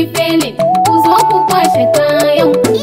yi felin ku zo ku kwashe kayan ku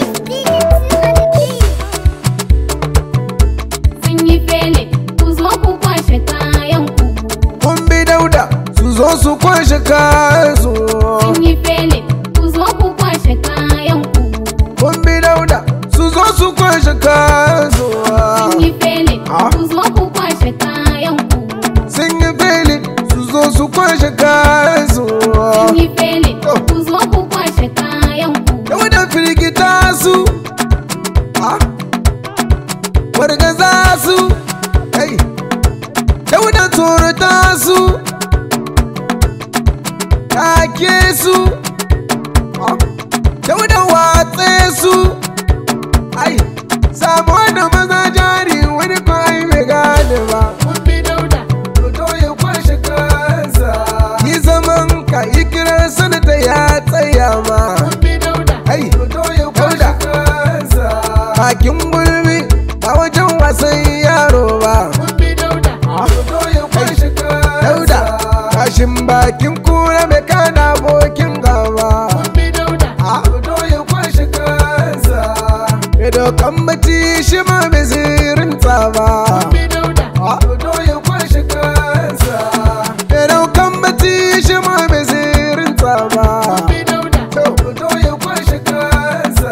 sun yi felin ku zo ku kwashe kayan ku Kun bi dauda su zo su kwashe kayan su. sun yi felin ku zo ku kwashe kayan ku Kun bi dauda su zo su kwashe kayan su. sun yi felin Ah. ku zo ku kwashe kayan ku Sun yi fili su zo su kwashe kayan su. sun yi felin ku zo ku kwashe kayan ku Dauda firgita su. Ah. Wargaza su. Hey. Dauda tsorata su. Take su. Ah. Dauda watse su. Ai. Samu wani maza jari wani ko ai bai gane ba. kun bi dauda Dodo ya kwashe kansa. Yi zaman ka yi kiran sanata ya tsaya ma. kun bi dauda Ai, dodo ya kwashe kansa. Bakin gulbi ba wajen wasan yaro ba. kun bi dauda Dodo ya kwashe kansa. Dauda, kashin bakin kura mai kana abokin gaba. kun bi dauda Dodo ya kwashe kansa. Mai dokan mace shi ma bai zirin tsaba. kun bi dauda Dodo ya kwashe kansa. Mai dokan mace shi ma bai zirin tsaba. kun bi dauda Dodo ya kwashe kansa.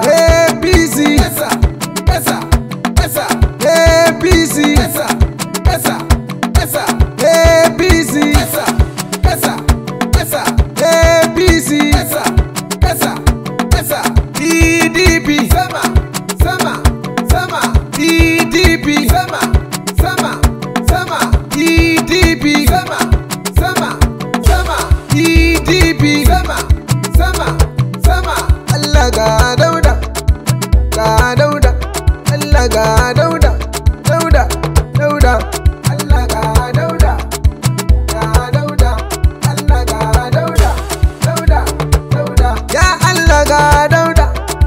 APC. Kasa, kasa, kasa. APC. Kasa, kasa, kasa. APC. Kasa, kasa, kasa. APC. Kasa, kasa, kasa. PDP. Sama, sama, sama. PDP. Sama, sama, sama. PDP. Sama, sama, sama. PDP. Sama, sama, sama. Allah ga dauda, ga dauda, Allah ga dauda, dauda, dauda. Allah ga dauda, ga dauda, Allah ga dauda, dauda, dauda. Ya Allah ga dauda,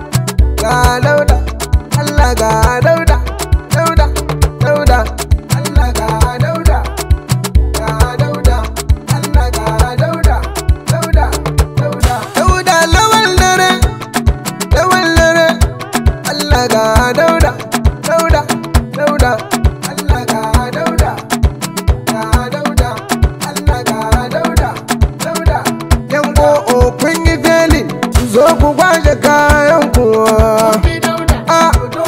ga dauda, Allah ga dauda, dauda, dauda. Allah ga dauda, ga dauda, Allah ga dauda, dauda, dauda. Dauda lawal dare, lawal dare. Allah ga dauda, dauda, dauda. Allah ga dauda, ga dauda, Allah ga dauda, dauda. Yan go'o kun yi felin, ku zo ku kwashe kayan ku. kun bi dauda A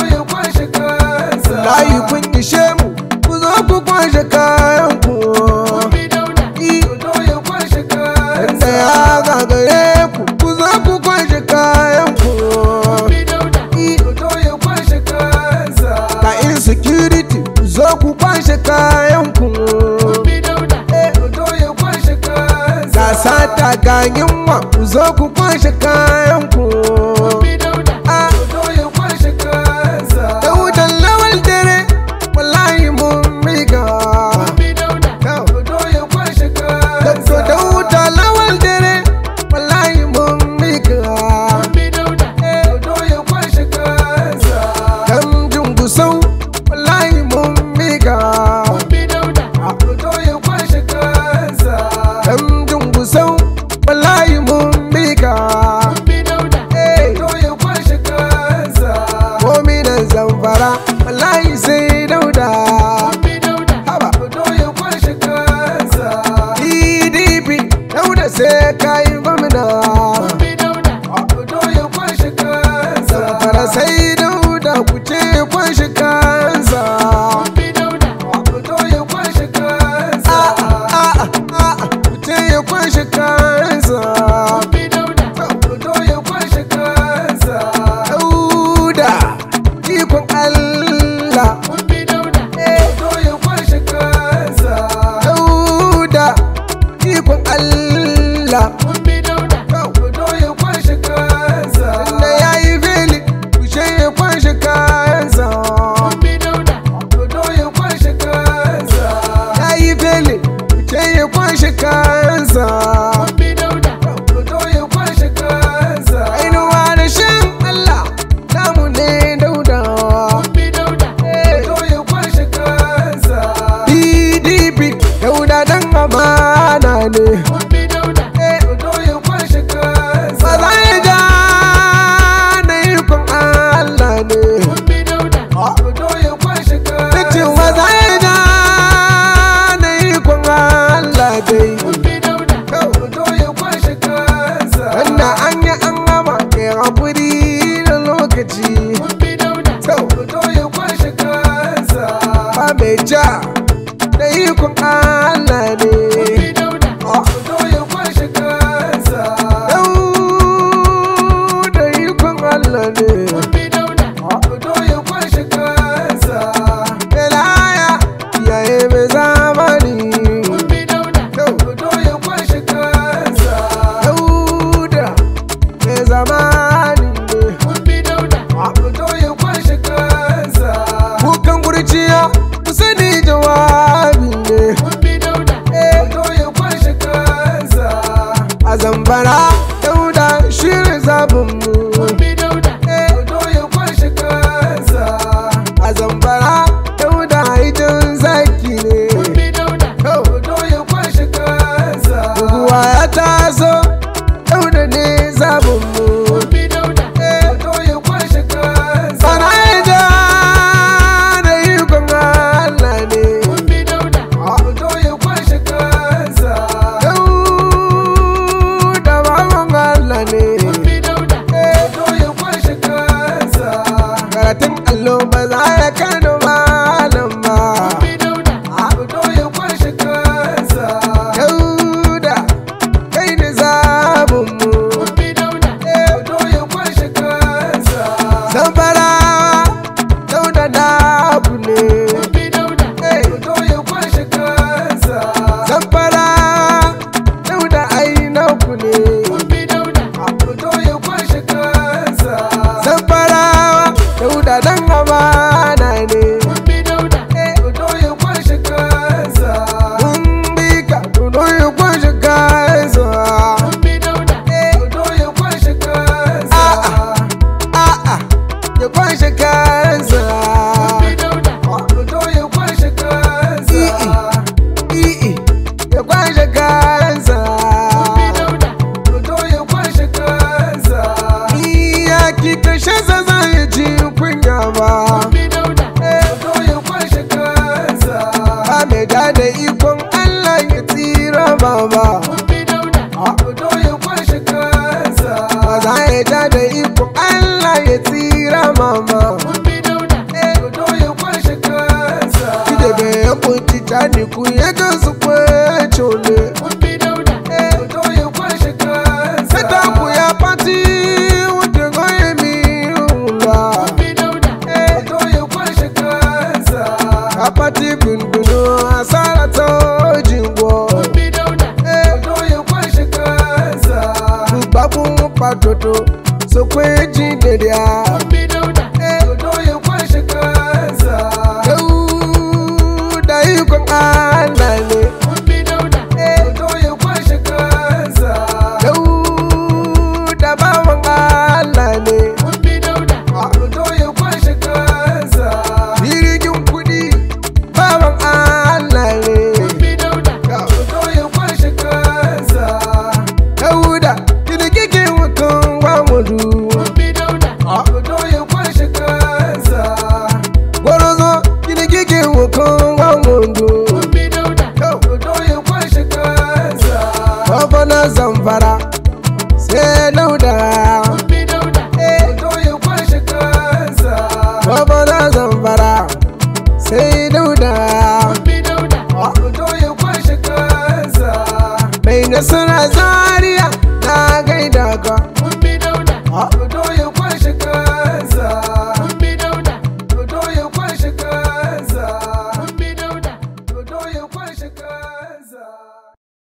layi kun ishe mu, ku zo ku kwashe kayan ku. kun bi dauda Inda ya gagare ku, ku zo ku kwashe kayan ku. kun bi dauda Ka insecurity, ku zo ku kwashe kayan ku. kun bi dauda Ga sata ga yunwa, ku zo ku kwashe kayan ku. kun bi dauda Ah, Daudan lawal dare, wallahi mun miga. kun bi dauda Dabdo dauda lawal dare, wallahi mun miga. kun bi dauda Dan dungusau, wallahi mun miga. kun bi dauda Dan dungusau, wallahi mun miga. kun bi dauda Hey, Mominan zamfara, wallahi sai dauda. kun bi dauda Haba, PDP, dauda sai kayi gwamna. kun bi dauda Zamfara sai dauda ku ce kwashi kansa. kun bi dauda A'a, a'a, a'a, ku ce ya kwashi kansa. kun bi dauda Dauda, ikon Allah. kun bi dauda Dauda, ikon Allah. kun bi dauda a zambara dauda shirin zabinmu Gombe Dauda. Dodo ya kwashe kansa a zambara dauda haitin zaki ne Gombe Dauda. Dodo ya kwashe kansa Guguwa ya taso dauda ne zabinmu Gombe Dauda. Dodo ya kwashe kansa Sana ya ja da ikon Allah ne Gombe Dauda. Dodo ya kwashe kansa Dauda baban Allah ne Gombe Dauda. Dodo ya kwashe kansa Karatun allo ba za ya kano malam ba Gombe Dauda. Dodo ya kwashe kansa Dauda kai ne zabinmu Gombe Dauda. Dodo ya kwashe kansa Zamfara Dauda naku ne Gombe Dauda. Dodo ya kwashe kansa Zamfara Dauda ai naku ne Gombe Dauda. Dodo ya kwashe kansa Zamfara Dauda dan amana ne Gombe Dauda. Dodo ya kwashe kansa Mun bi ka Dodo ya kwashe kansa Gombe Dauda. Dodo ya kwashe kansa A'a ya kwashe kansa Gombe Dauda. Dodo ya kwashe kansa I'i ya kwashe kansa Gombe Dauda. Dodo ya kwashe kansa Ni ya ki kashe sa zai ji kunya ba Gombe Dauda. Dodo ya kwashe kansa Ba mai da da ikon Allah ya tsira baba Gombe Dauda. Dodo ya kwashe kansa Ba za ya ja da ikon Allah ya tsira mama Gombe Dauda. Dodo ya kwashe kansa Ide be ya kunci tani ku ya ga su kwace ole Gombe Dauda. Dodo ya kwashe kansa Sata ku ya pati wuce goye mi ula Gombe Dauda. Dodo ya kwashe kansa A pati gunduno asara to jingwo Gombe Dauda. Dodo ya kwashe kansa Babu patoto so kweji dedia Gombe Dauda. Dodo ya kwashe kansa Dauda ikon Allah ne Gombe Dauda. Dodo ya kwashe kansa Dauda bawan Allah ne Gombe Dauda. Dodo ya kwashe kansa Jirgin kudi bawan Allah ne Gombe Dauda. Dodo ya kwashe kansa Dauda kini kike wakan wamudu Gombe Dauda. Dodo ya kwashe kansa Gwarazo kini kike wakan wamudu Gombe Dauda. Dodo ya kwashe kansa Baba na zamfara sai lauda Gombe Dauda. Dodo ya kwashe kansa Baba na zamfara sai lauda Gombe Dauda. Dodo ya kwashe kansa Mai nasara zaria na gaida ka Gombe Dauda. Dodo ya kwashe kansa